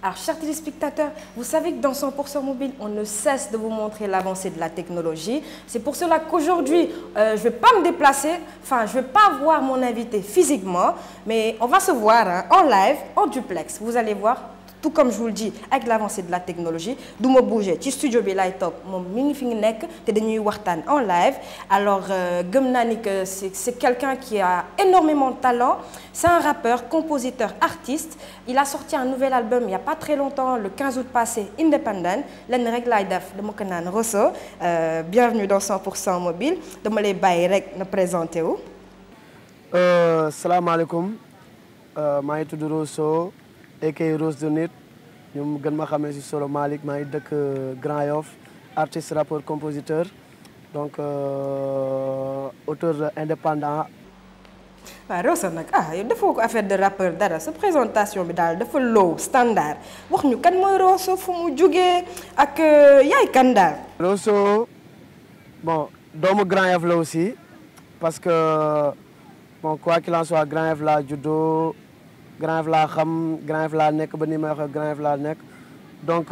Alors, chers téléspectateurs, vous savez que dans 100% mobile, on ne cesse de vous montrer l'avancée de la technologie. C'est pour cela qu'aujourd'hui, euh, je ne vais pas me déplacer, enfin, je ne vais pas voir mon invité physiquement, mais on va se voir hein, en live, en duplex. Vous allez voir, tout comme je vous le dis, avec l'avancée de la technologie, du ma bouger ci studio bi lay toog moom mi ngi fi nekk te dañuy waxtaan en live alors gëm naa ni que c'est c'est quelqu'un qui a énormément de talent c'est un rappeur compositeur artiste il a sorti un nouvel album il y a pas très longtemps le 15 août passé Independent lenn rek laay def dama ko naan Rosso bienvenue dans 100% mobile dama lay bàyyi rek na présenté wu. salaamaaleykum maa ngi tudd Rosso aka Rose de Nit ñu gën ma xamee si solo Malick maa ngi dëkk Grand Yoff artiste rappeur compositeur donc auteur indépendant. waaw Rosso nag ah yow defoo ko affaire de rappeur dara sa présentation bi daal dafa low standard wax ñu kan mooy Rosso fu mu jugee ak yaay kan daal. Rosso bon doomu Grand Yoff la aussi parce que bon quoi qu'il en soit Grand Yoff laa juddoo. Grand Yoff laa xam Grand Yoff laa nekk ba ni may waxee Grand Yoff laa nekk donc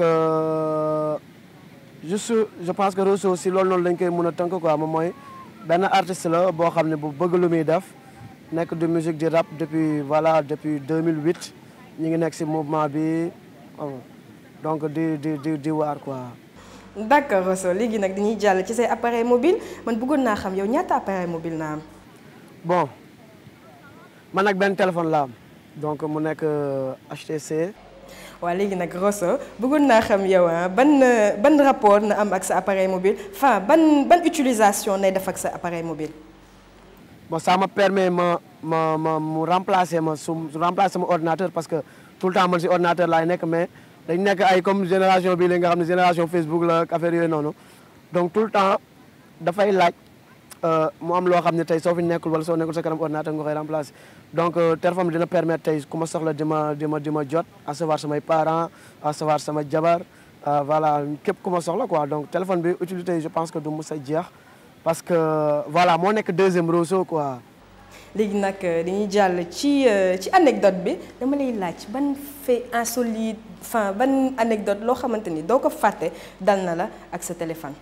juste je pense que Rosso aussi loolu noonu lañ koy mën a tënk quoi moom mooy benn artiste la boo xam ne bu bëgg lu muy def nekk de musique di rap depuis voilà depuis 2008 ñu ngi nekk si mouvement bi donc di di di di waar quoi. d'accord Rosso léegi nag dañuy jàll ci say appareil mobile man bëggoon naa xam yow ñaata appareil mobile naa am. bon man nag benn téléphone la am. donc mu nekk HTC. waaw léegi nag Rosso bëggoon naa xam yow ah ban ban rapport na am ak sa appareil mobile enfin ban ban utilisation nay def ak sa appareil mobile. bon ça me permet ma ma ma mu remplacer ma su remplacer ma ordinateur parce que tout le temps man si ordinateur laay nekk mais dañ nekk ay comme génération bii la nga xam ne génération Facebook la ak affaire yooyu noonu donc tout le temps dafay laaj. mu am loo xam ne tey soo fi nekkul wala soo nekkul sa kanam ordinateur nga koy remplacer donc téléphone bi dina permettre tey ku ma soxla di ma di ma di ma jot à savoir samay parents à savoir sama jabar voilà képp ku ma soxla quoi donc téléphone bi utilité je pense que du mus a jeex parce que voilà moo nekk deuxième Rosso quoi. léegi nag dañuy jàll ci ci anecdote bi dama lay laaj ban fait insolite enfin ban anecdote loo xamante ni doo ko fàtte dal na la ak sa téléphone.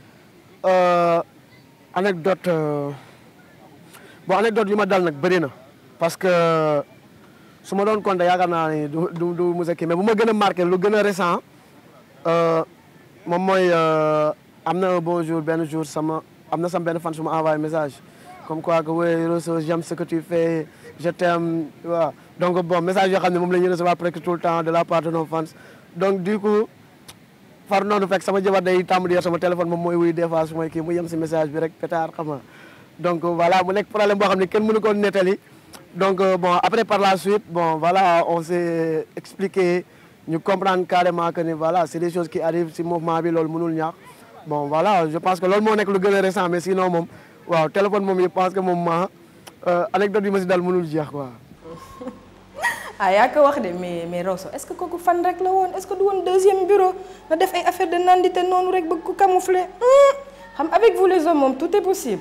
anecdote bon anecdote yi ma dal nag bëri na parce que su ma doon compter yaakaar naa ni du du du mos a kii mais bu ma gën a marqué lu gën a récent moom mooy am na un bon jour benn jour sama am na sama benn fan su ma envoyé message comme quoi que oui Rosso j'aime ce que tu fais je t'aime waaw donc bon message yoo xam ne moom la ñuy recevoir presque tout le temps de la part de nos fans donc du coup far noonu fekk sama jabar day tàmm di yor sama téléphone moom mooy wuy des fois su may kii mu yem si message bi rek pétard xam nga donc voilà mu nekk problème boo xam ne kenn mënu ko nettali donc bon après par la suite bon voilà on s'est expliqué ñu comprendre carrément que ni voilà c'est des choses qui arrivent si mouvement bi loolu mënul ñaax bon voilà je pense que loolu moo nekk lu gën a récent mais sinon moom waaw téléphone moom je pense que moom ma anecdote yi ma si dal mënul jeex quoi ah yaa ko wax de mais mais Rosso est-ce que kooku fan rek la woon est-ce que du woon deuxième bureau nga def ay affaire de nandite noonu rek bëgg ko camoufler xam avec vous les hommes moom tout est possible.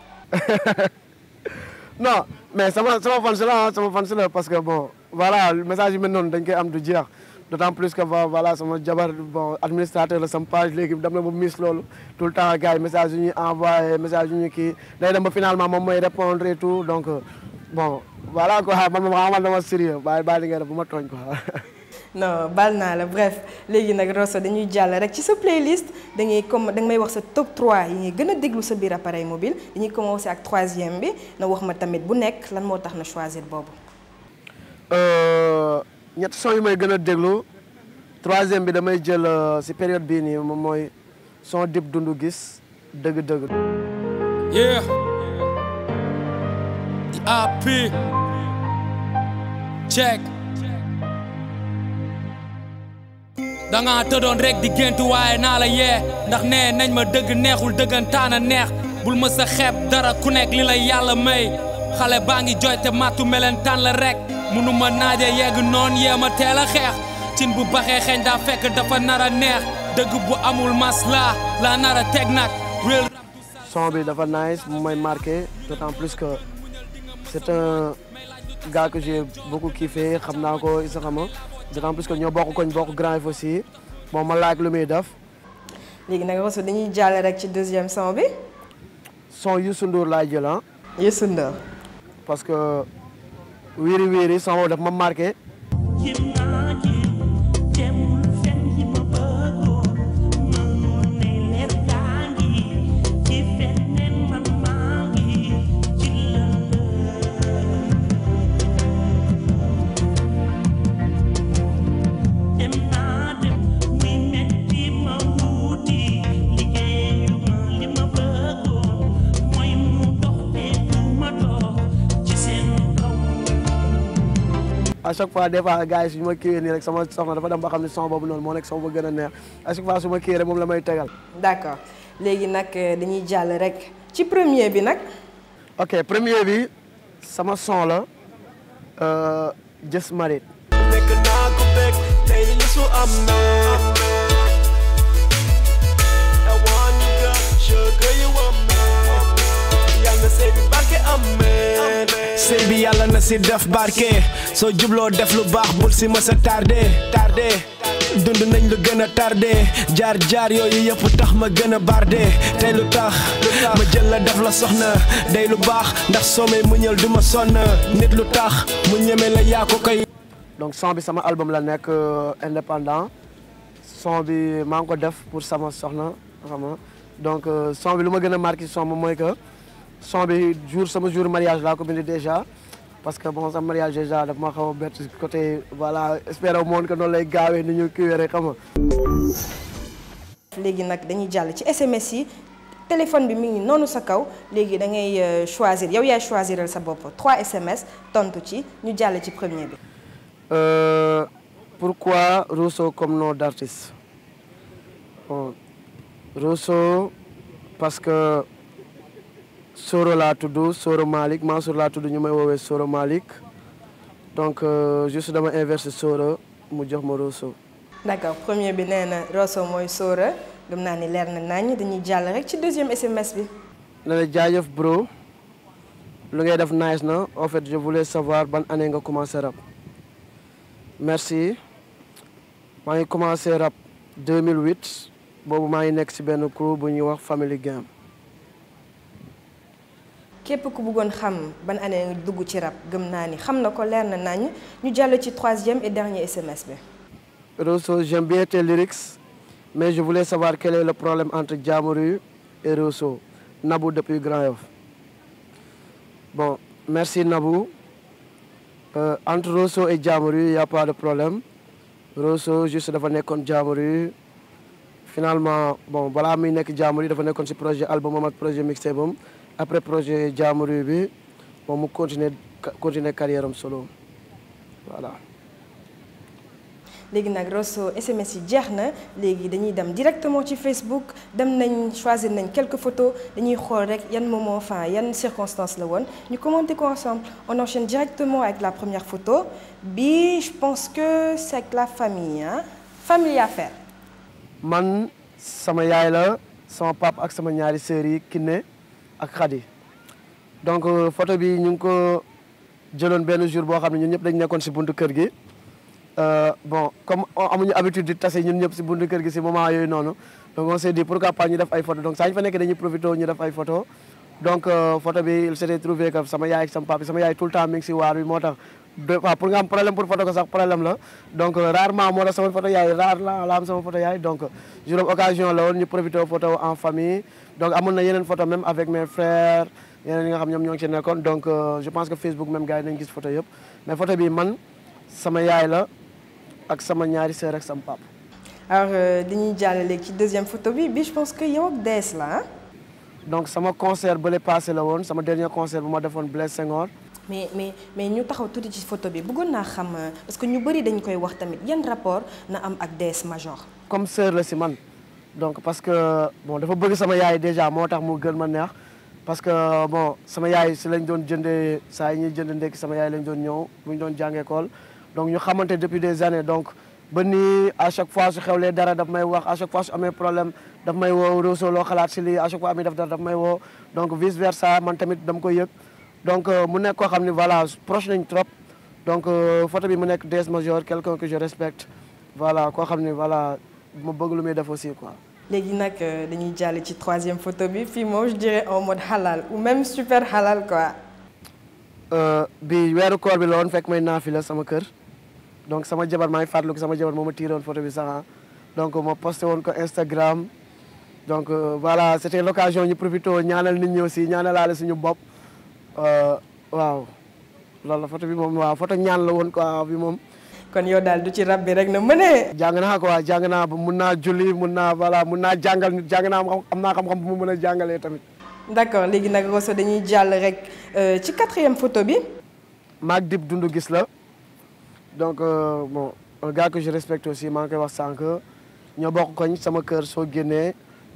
non mais sama sama fan si la sama fan si la parce que bon voilà message yu mel noonu dañ koy am du jeex d'autant plus que voilà sama jabar bon administrateur la sama page léegi dem na ba miss loolu tout le temps gars yi message yu ñuy envoyé message yu ñu kii day dem ba finalement moom mooy répondre et tout donc bon. voilà quoi man ma xamal dama sérieux bàyyi bàyyi li ngay def bu ma tooñ quoi. non bal naa la bref léegi nag Rosso dañuy jàll rek ci sa playlist dañuy comme danga may wax sa top 3 yi ñuy gën a déglu sa biir appareil mobile dañuy commencer ak troisième bi na wax ma tamit bu nekk lan moo tax na choisir boobu. ñett son yi may gën a déglu troisième bi damay jël si période bii nii moom mooy son dib dundu gis dëgg-dëgg. yeah. the AP. check. danga tëddoon rek di gént waaye naa la yee ndax nee nañ ma dëgg neexul dëggantaan a neex bul ma sa xeeb dara ku nekk li la yàlla may xale baa ngi jooy te màttu melentaan la rek munu ma naaje yegg noon yee ma teel a xeex cin bu baxee xeeñ daa fekk dafa nar a neex dëgg bu amul masla la nar a teg nag réel son bi dafa nice mu may marqué d'autant plus que c'est un gars que j'ai beaucoup kiffé xam naa ko isa xama d'autant plus que ñoo bokk koñ bokk Grand Yoff aussi bon ma laaj lu muy def léegi nag Rosso dañuy jàll rek ci deuxième son bi son Youssou Ndour laay jël ah Youssou Ndour parce que wiiri wiiri son boobu daf ma marqué à chaque fois des fois gars yi suñu ma kiiwee nii rek sama soxna dafa dem ba xam ne son boobu noonu moo nekk son ba gën a neex à chaque fois su ma kiiwee rek moom la may tegal d'accord léegi nag euh, dañuy jàll rek ci premier bi nag ok premier bi sama son la euh, Just Married nekk naa ko bekk tey li su am na I want you girl, sugar you want me yal na sëy bi barke amen sëy bi yàlla na si def barke soo jubloo def lu baax bul si mës a tardé tardé dund nañ lu gën a tardé jaar jaar yooyu yëpp tax ma gën a bardé tey lu tax ma jël la def la soxna day lu baax ndax soo may muñal du ma sonn nit lu tax mu ñeme la yaa ko koy donc son bi sama album la nekk euh, indépendant son bi maa ngi ko def pour sama soxna xam nga donc euh, son bi lu ma gën a marqué son bi mooy que son bi jour sama jour mariage laa ko bind déjà parce que bon sama mariage déjà daf ma xaw a bett côté voilà espérer moon que noonu lay gaawee ni ñu kiiwee rek xam nga léegi nag dañuy jàll ci SMS yi téléphone bi mi ngi noonu sa kaw léegi da ngay euh, choisir yow yaay choisiral sa bopp 3 SMS tontu ci ñu jàll ci premier bi Euh, pourquoi Rosso comme nom d'artiste bon, Rosso parce que Soro laa tudd Soro Malick Mansour laa tudd ñu may woowee Soro Malick donc euh, juste dama inversé Soro mu jox ma Rosso d'accord premier bi nee na Rosso mooy Sora gëm naa ni leer na nañ dañuy jàll rek ci deuxième SMS bi ne la jaajëf bro lu ngay def nice na en fait je voulais savoir ban année nga commencé rap merci maa ngi commencé rap 2008 boobu maa ngi nekk ci benn crew bu ñuy wax Family Game képp ku bëggoon xam ban année nga dugg ci rap gëm naa ni xam na ko leer na nañ ñu jàll ci troisième et dernier SMS bi Rosso j'aime bien tes lyrics mais je voulais savoir quel est le problème entre Djamorou et Rosso Nabou depuis Grand Yoff bon merci Nabou Euh, entre Rosso et Djamorou il y a pas de problème Rosso juste dafa nekkoon Djamorou finalement bon balaa muy nekk Djamorou dafa nekkoon ci projet album am ak projet mixtape am après projet Djamorou bi moom mu continuer continuer carrière am solo voilà léegi nag Rosso SMS yi jeex na léegi dañuy dem directement ci Facebook dem nañ choisir nañ quelques photos dañuy xool rek yan moment enfin yan circonstances la woon ñu commenter ko ensemble on enchaîne directement avec la première photo bi je pense que c'est avec la famille hein famille affaire man sama yaay la sama papa ak sama ñaari sœurs yi Kiné ak Khady donc euh, photo bi ñu ngi ko jëloon benn jour boo xam ne ñun ñëpp dañ nekkoon ci buntu kër gi Euh, bon comme amuñu habitude di tase ñun ñëpp ci buntu kër gi ci moment yooyu noonu donc on s'est dit pourquoi pas ñu def ay photo donc saa ñu fa nekk dañuy profité ñu def ay photo donc euh, photo bi il s'était trouvé que sama yaay ak sama papa sama yaay tout le temps mi ngi ci waar bi moo tax deux fois pour nga am problème pour photo ko sax problème la donc euh, rarement moo tax sama photo yaay rare la la am sama photo yaay donc juróom occasion la woon ñu profité photo en famille donc amoon na yeneen photo même avec mes frères yeneen yi nga xam ñoom ñoo ngi ci nekkoon donc je pense que Facebook même gars yi nañ gis photo yëpp mais photo bi man sama yaay la ak sama ñaari sœur ak sama papa. alors dañuy jàll léegi ci deuxième photo bi bi je pense que yow ak DS la ah. donc sama concert bële passé la woon sama dernier concert bu ma defoon Blaise Senghor. mais mais mais ñu taxaw tuuti ci photo bi bëggoon naa xam parce que ñu bëri dañ koy wax tamit yan rapport na am ak DS Major. comme sœur la si man donc parce que bon dafa bëgg sama yaay déjà moo tax mu gën ma neex parce que bon sama yaay si lañ doon jëndee saa yi ñuy jënd ndekki sama yaay lañ doon ñëw bu ñu doon jàngee école donc ñu xamante depuis des années donc ba nii à chaque fois su xewlee dara daf may wax à chaque fois su amee problème daf may woo Rosso loo xalaat si lii à chaque fois amee def dara daf may woo donc vice versa man tamit dama koy yëg donc mu nekk koo xam ne voilà proche nañ trop donc photo bi mu nekk DS Major quelqu'un que je respecte voilà koo xam ne voilà ma bëgg lu muy def aussi quoi. léegi nag dañuy jàll ci troisième photo bi fii moom je dirais en mode halal ou même super halal quoi. bi weeru koor bi la woon fekk may naafila sama kër donc sama jabar maa ngi fàttaliku sama jabar moo ma tiiroon photo bi sax donc ma posté woon ko Instagram donc voilà c' était l' occasion ñu profité ñaanal nit ñi aussi ñaanalaale suñu bopp waaw loolu la photo bi moom waaw photo ñaan la woon quoi bi moom. kon yow daal du ci rab bi rek na mënee. jàng naa quoi jàng naa ba mun naa julli mun naa voilà mun naa jàngal nit jàng naa am naa xam-xam bu mu mën a jàngalee tamit. d' accord léegi nag Rosso dañuy jàll rek ci quatrième photo bi. maag Dip Doundou Guiss la donc bon un gars que je respecte aussi maa ngi koy wax sànq ñoo bokk koñ sama kër soo génnee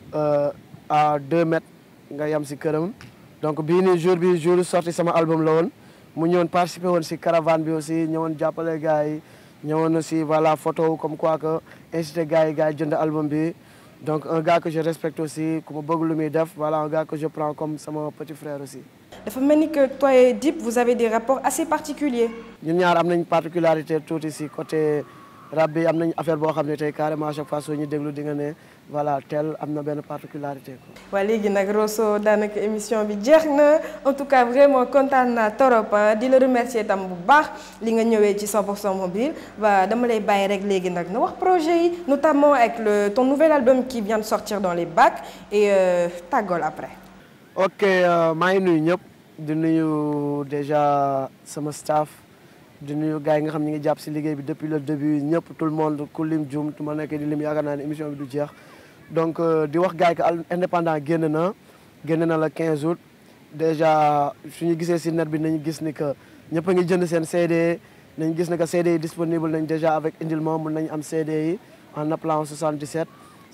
à deux mètres nga yam si këram donc bii nii jour bi jour sorti sama album la woon mu ñëwoon participer woon si caravane bi aussi ñëwoon jàppale gars yi ñëwoon aussi voilà photo comme quoi que incité gars yi gars yi jënd album bi donc un gars que je respecte aussi ku ma bëgg lu muy def voilà un gars que je prends comme sama petit frère aussi. dafa mel ni que toi et Dip vous avez des rapports assez particuliers. ñun ñaar am nañ particularité tuuti si côté rap bi am nañ affaire boo xam ne tey carrément à chaque fois soo ñu déglu di nga ne voilà tel am na benn particularité quoi. waa léegi nag Rosso daanaka émission bi jeex na en tout cas vraiment kontaan naa torop di la remercier tam bu baax li nga ñëwee ci 100% mobile waa dama lay bàyyi rek léegi nag na wax projet yi notamment avec le ton nouvel album qui vient de sortir dans les bacs et tàggool après. ok maa ngi nuyu ñëpp di nuyu déjà sama staff di nuyu gars yi nga xam ñi ngi jàpp si liggéey bi depuis le début ñëpp tout le monde ku lim jum tu ma nekkee di lim yaakaar naa ne émission bi du jeex donc di wax gars yi que indépendant génn na génn na la 15 août déjà suñu gisee si net bi nañu gis ni que ñëpp a ngi jënd seen CD nañu gis ne que CD yi disponible nañ déjà avec Indilma mun nañ am CD yi en appelant 77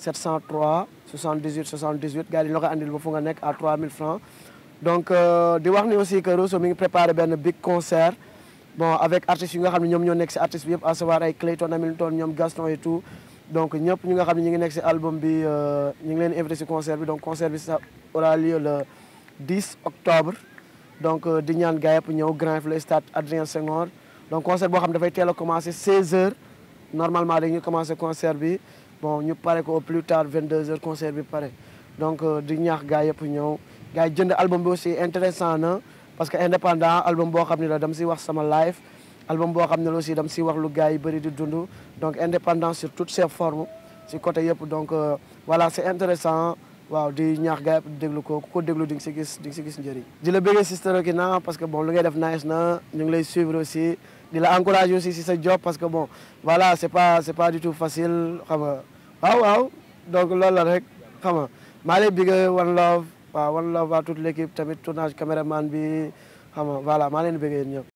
703 78 78 gars yi la ko andil ba fu nga nekk à 3000 francs donc di wax ni aussi que Rosso mi ngi préparé benn big concert bon avec artistes yi nga xam ne ñoom ñoo nekk si artistes bi yëpp à savoir ay Clayton Hamilton ñoom Gaston et tout donc ñëpp ñu nga xam ne ñu ngi nekk si album bi ñu ngi leen invité si concert bi donc concert bi ça aura lieu le 10 octobre donc di ñaan gars yëpp ñëw Grand Yoff le stade Adrien Senghor donc concert boo xam ne dafay teel a commencé 16 heures normalement dañuy commencé concert bi bon ñu pare ko au plus tard 22 heures concert bi pare donc di ñaax gars yëpp ñëw gars yi jënd album bi aussi intéressant na parce que indépendant album boo xam ne la dama si wax sama live album boo xam ne la aussi dama si wax lu gars yi bëri di dund donc indépendant sur toutes ses formes si côté yëpp donc voilà c'est intéressant waaw di ñaax gars yëpp di déglu ko ku ko déglu di nga si gis di nga si gis njëriñ di la bëggee Sister Okina parce que bon lu ngay def nice na ñu ngi lay suivre aussi di la encourager aussi si sa job parce que bon voilà c'est pas c'est pas du tout facile xam nga waaw waaw donc loolu la rek xam nga maa lay bëggee one love waaw one love à toute l'équipe tamit tournage caméraman bi xam nga voilà maa leen bëggee ñëpp